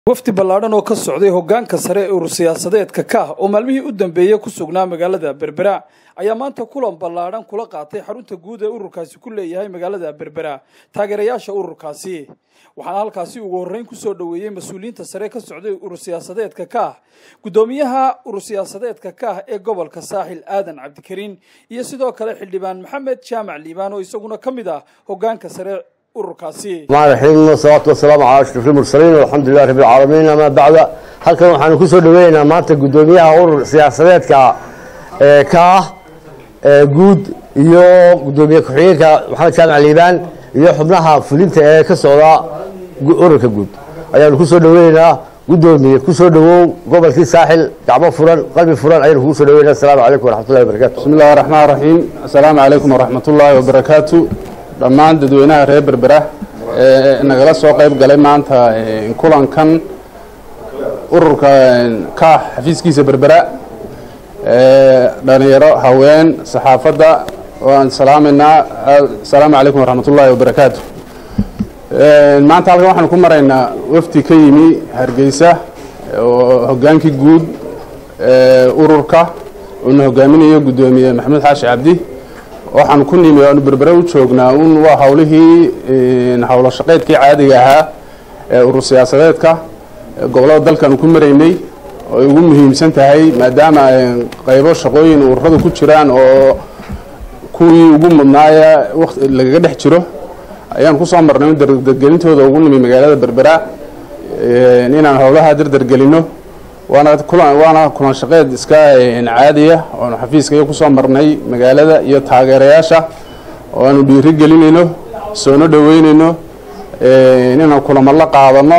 wafdi ballaadhan oo ka socday hoggaanka sare ee urur siyaasadeedka ka ah oo maalmihii u dambeeyey ku sugnaa magaalada berbera ayaa maanta kulan ballaadhan kula qaatay xarunta guud ee ururkaasi ku leeyahay magaalada berbera taageerayaasha ururkaasi waxaana halkaasi ugu horreyn kusoo dhoweeyey mas-uuliyiinta sare ka socday urur siyaasadeedka ka ah guddoomiyaha urur siyaasadeedka ka ah ee gobolka saaxil aadan cabdikariin iyo sidoo kale xildhibaan maxamed jaamac liibaan oo isaguna ka mid ah hoggaanka sare ururkaasi الرحيم والصلاة والسلام على أشرف المرسلين والحمد لله رب العالمين أما بعد halkan waxaanu ku soo dhaweynaynaa maanta guddoomiyaha urur siyaasadeedka ee ka ah ee guud iyo guddoomiye ku-xigeenka maxamed jaamac liibaan iyo xubnaha fulinta ee ka socda ururka guud ayaanu ku soo dhaweynaynaa guddoomiye ku soo dhawow gobolkii saaxil gacmo furan qalbi furan ayaanu kugu soo dhaweynaa asalaamu calaykum waraxmatullahi wabarakatu bismi illahi raxmaan raxiim assalaamu calaykum waraxmatullaahi wabarakaatu dhammaan dadweynaha reer berbera ee nagala soo qayb galay maanta kulankan ururka ka xafiiskiisa berbera dhalinyaro haween saxaafadda waan salaamaynaa assalaamu calaykum waraxmatullaahi wabarakaatu maanta halkan waxaanu ku maraynaa wafdi ka yimi hargeysa oo hoggaankii guud ururka uuna hogaaminayo guddoomiye maxamed xaashi cabdi waxaan ku nimi aanu berbere u joognaa un waa hawlihii howlo shaqeydkii caadiga ahaa ee urur siyaasadeedka gobollada dalkaanu ku maraynay oo ay ugu muhiimsan tahay maadaama qaybo shaqooyin ururadu ku jiraan oo kuwii ugu mudnaaya waqti lagaga dhex jiro ayaan kusoo marnay dardargelintooda ugu nimi magaalada berbera inaan howlaha dardargelino waana kulan waana kulan shaqeed iska caadiya oonu xafiiska iyo kusoo marnay magaalada iyo taageerayaasha oo aanu dhiiri gelinayno soona dhoweynayno inaan kulamo la qaadano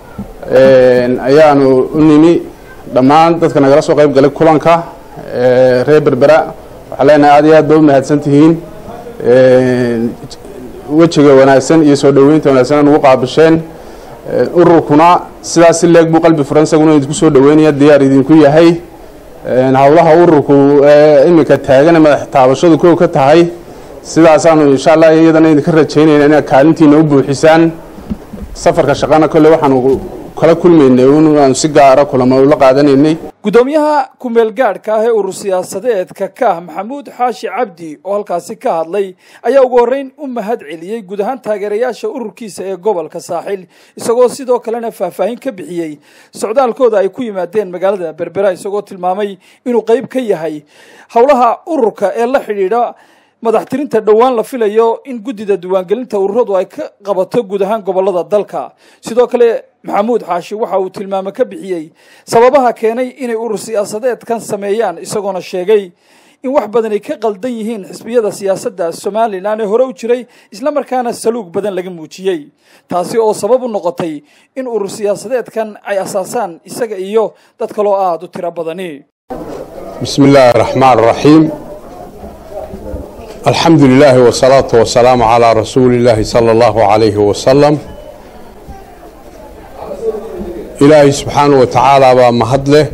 ayaanu u nimi dhammaan dadka nagala soo qayb galay kulanka reer berbera waxaan leenahay aad iyo aad ba u mahadsan tihiin wejiga wanaagsan iyo soo dhoweynta wanaagsan aan ugu qaabisheen ururkuna sidaas si leeg buu qalbi furan isaguna idinku soo dhaweynaya diyaar idinku yahay howlaha ururku ee iminka taagana madax taabashadu kow ka tahay sidaasaanu insha allah iyadana idinka rajaynayna inaad kaalintiina u buuxisaan safarka shaqana kolley waxaanu kala kulmaynay un aanu si gaara kulamo ula qaadanaynay guddoomiyaha kumeel gaadhka ah ee urur siyaasadeedka ka ah maxamuud xaashi cabdi oo halkaasi ka hadlay ayaa ugu horreyn u mahad celiyey guud ahaan taageerayaasha ururkiisa ee gobolka saaxil isagoo sidoo kalena faahfaahin ka bixiyey socdaalkooda ay ku yimaadeen magaalada berbera isagoo tilmaamay inuu qeyb ka yahay howlaha ururka ee la xidhiidha madaxtirinta dhowaan la filayo in guddida diiwaangelinta ururadu ay ka qabato guud ahaan gobolada dalka sidoo kale maxamuud xaashi waxa uu tilmaamo ka bixiyey sababaha keenay inay urur siyaasadeedkan sameeyaan isagoona sheegay in wax badan ay ka qaldan yihiin xisbiyada siyaasadda somalilan ee hore u jiray islamarkaana saluug badan laga muujiyey taasi oo sabab u noqotay in urur siyaasadeedkan ay asaasaan isaga iyo dad kaloo aada u tiro badani bismi illaahi araxmaan araxiim alxamdu lilaahi wasalaatu wasalaamu calaa rasuuli illaahi sala allahu calayhi wasalam ilaahay subxaanahu wa tacaala baa mahad leh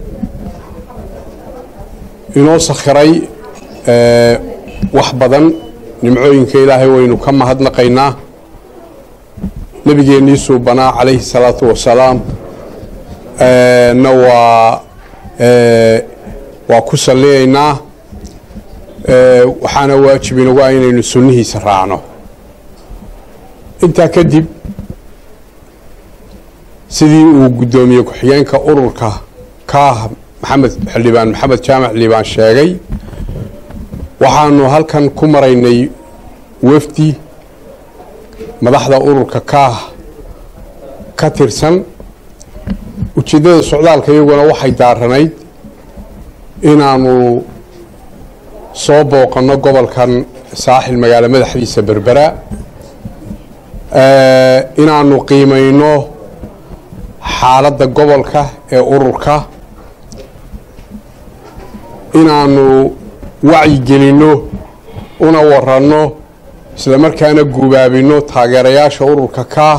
inoo sakhiray wax badan nimcooyinka ilaahay waynu ka mahadnaqaynaa nebigeennii suubanaa calayhi salaatu wasalaam na waa waa ku salliyaynaa waxaana waajib inagu ah inaynu sunnihiisa raacno intaa kadib sidii uu guddoomiye ku-xigeenka ururka ka ah maxamed xildhibaan maxamed jaamac liibaan sheegay waxaanu halkan ku maraynay wafdi madaxda ururka kaah ka tirsan ujeeddada socdaalka iyaguna waxay daaranayd inaanu soo booqanno gobolkan saaxil magaalo madaxdiisa berbera inaanu qiimayno xaaladda gobolka ee ururka inaanu wacyigelinno una waranno islamarkaana gubaabinno taageerayaasha ururka kaah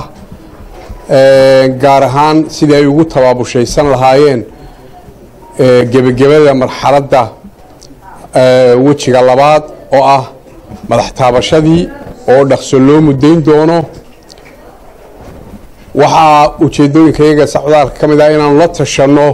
gaar ahaan sidii ay ugu tabaabushaysan lahaayeen gebagabada marxaladda wejiga labaad oo ah madax taabashadii oo dhaqso loo muddayn doono waxaa ujeeddooyinka iyaga socdaalka ka mid ah inaanu la tashanno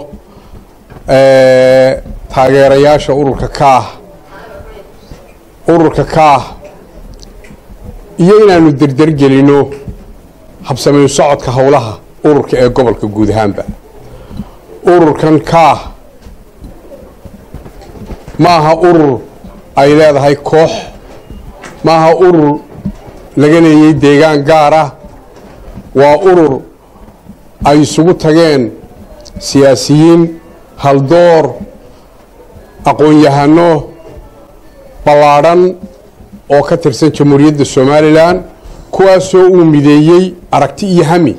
taageerayaasha ururka kaah ururka kaah iyo inaanu derdergelinno habsamayn socodka howlaha ururka ee gobolka guud ahaanba ururkan kaah ma aha urur ay leedahay koox ma aha urur laga leeyay deegaan gaar ah waa urur ay isugu tageen siyaasiyiin haldoor aqoon-yahano ballaadhan oo ka tirsan jamhuuriyadda somalilan kuwaasoo uu mideeyey aragti iyo hami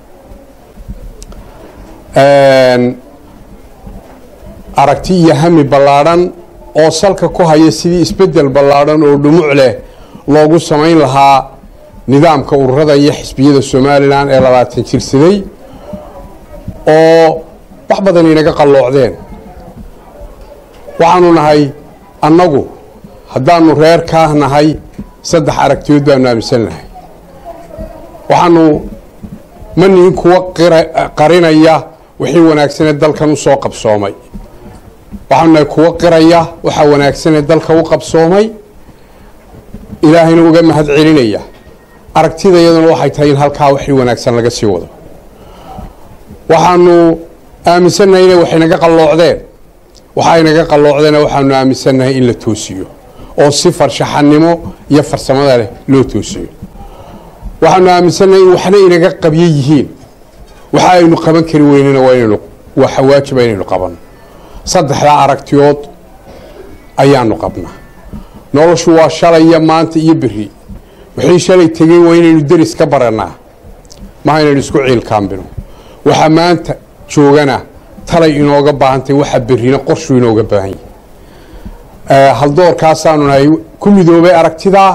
aragti iyo hami ballaadhan oo salka ku haya sidii isbeddel ballaadhan oo dhumuc leh loogu samayn lahaa nidaamka ururada iyo xisbiyada somalilan ee labaatan jirsaday oo wax badan inaga qalloocdeen waxaanu nahay annagu haddaanu reer kaah nahay saddex aragtiyood baanu aaminsan nahay waxaanu ma nihin kuwa qarinaya wixii wanaagsanee dalkan u soo qabsoomay waxaanu nahay kuwa qiraya waxaa wanaagsanee dalka u qabsoomay ilaahayna uga mahad celinaya aragtida iyaduna waxay tahay in halkaa wixii wanaagsan laga sii wado waxaanu aaminsannahay inay waxaynaga qalloocdeen waxaynaga qalloocdeena waxaanu aaminsannahay in la toosiyo oo si farshaxanimo iyo farsamada leh loo toosiyo waxaanu aaminsannahay in waxna inaga qabyo yihiin waxa aynu qaban kari weynena waa inaynu waxa waajiba inaynu qabanno saddexdaa aragtiyood ayaanu qabnaa noloshu waa shalaya maanta iyo beri wixii shalay tegey waa inaynu deris ka barannaa maha inaynu isku ciilkaambino waxa maanta joogana talay inooga baahantahy waxa berrina qorshuu inooga baahan yahay haldoorkaasaanu nahay ku midoobay aragtidaa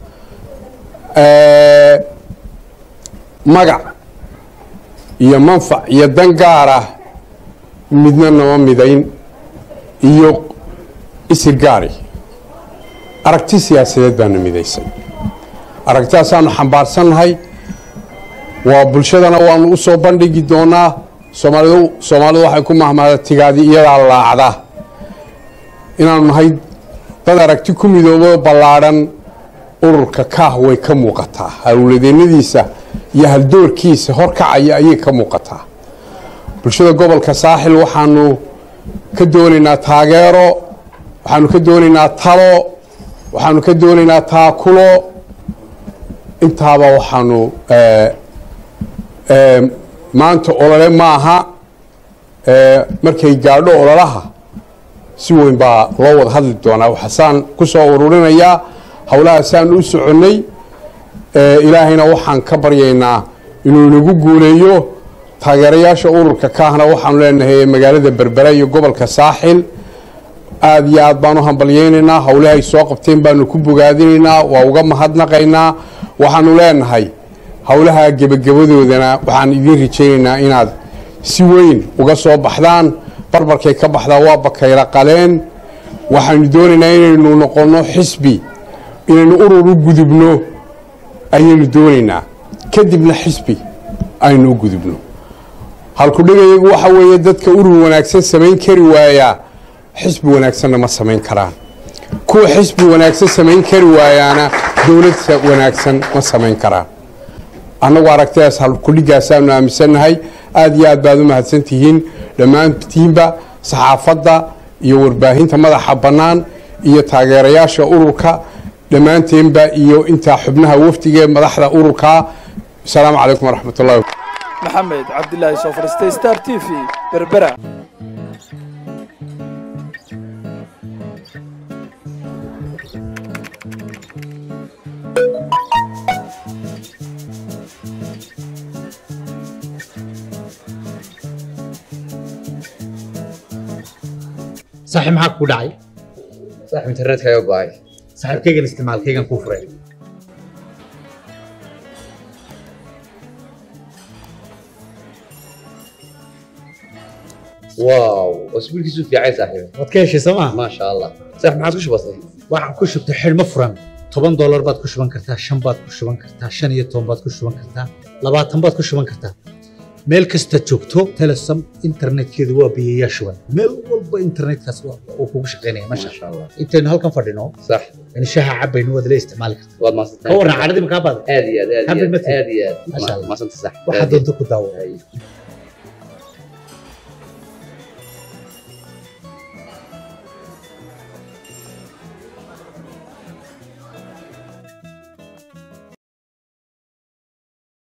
magac iyo manfac iyo dan gaar ah midna nama midayn iyo isir gaari aragti siyaasadeed baanu midaysay aragtidaasaanu xambaarsannahay waa bulshadana waanu u soo bandhigi doonaa soomaalidu soomaalidu waxay ku mahmaada tigaadi iyadaa laacda inaanu nahay dad aragti ku midoobo ballaadhan ururka kaah way ka muuqataa hawladeennadiisa iyo haldoorkiisa horkacaya ayay ka muuqataa bulshada gobolka saaxil waxaanu ka doonaynaa taageero waxaanu ka doonaynaa talo waxaanu ka doonaynaa taakulo intaaba waxaanu maanta olole maaha markay gaadho ololaha si weyn baa loo wada hadli doonaa waxaasaan ku soo ururinayaa howlahaasaan u soconnay ilaahayna waxaan ka baryaynaa inuu inagu guuleeyo taageerayaasha ururka kaahna waxaanu leenahay magaalada berbera iyo gobolka saaxil aada iyo aad baan u hambalyaynaynaa howlahay soo qabteen baanu ku bogaadinaynaa waa uga mahadnaqaynaa waxaanu leenahay howlaha gebagabadoodana waxaan idiin rajaynaynaa inaad si weyn uga soo baxdaan barbarkay ka baxdaa waa bakayla qaleen waxaanu doonaynaa inaynu noqonno xisbi inaynu urur u gudubno ayaynu doonaynaa kadibna xisbi aynu u gudubno halkudhigayagu waxa weeye dadka urur wanaagsan samayn kari waayaa xisbi wanaagsanna ma samayn karaan kuwa xisbi wanaagsan samayn kari waayaana dowlad wanaagsan ma samayn karaan annagu aragtidaas halkudhigaasaanu aaminsannahay aada iyo aad baad u mahadsantihiin dhammaantiinba saxaafadda iyo warbaahinta madaxa bannaan iyo taageerayaasha ururka dhammaanteenba iyo intaa xubnaha wafdiga ee madaxda ururka asalaamu calaykum waraxmat ullahi maxamed cabdilaahi soo fadhiistay star t v berbera saaxiib maxaa ku dhacay saaxiib internetka ayaa go'ay saaxiibkaygan isticmaalkaygan kuu furay waaw wasbiilkiisu fiicay saaxiib waad ka heshay soo maa maasha allah saaxiib maxaad ku shubatay waxaan ku shubtay xidhmo furan toban doolar baad ku shuban kartaa shan baad ku shuban kartaa shan iyo toban baad ku shuban kartaa labaatan baad ku shuban kartaa meel kasta joogto telesom internetkeedu waa biyayaa shuban meel walba internetkaas waa- uu kugu shaqaynaya masha ما شاء الله intaynu halkan fadhino صح in shaha cabaynu waad la isticmaali kartaa والله ما ka warran cadhadii makaa baada هذه هذه حبل هذه مثل. هذه ما شاء الله. ما صنت صح waxaad doonto ku daawo أي.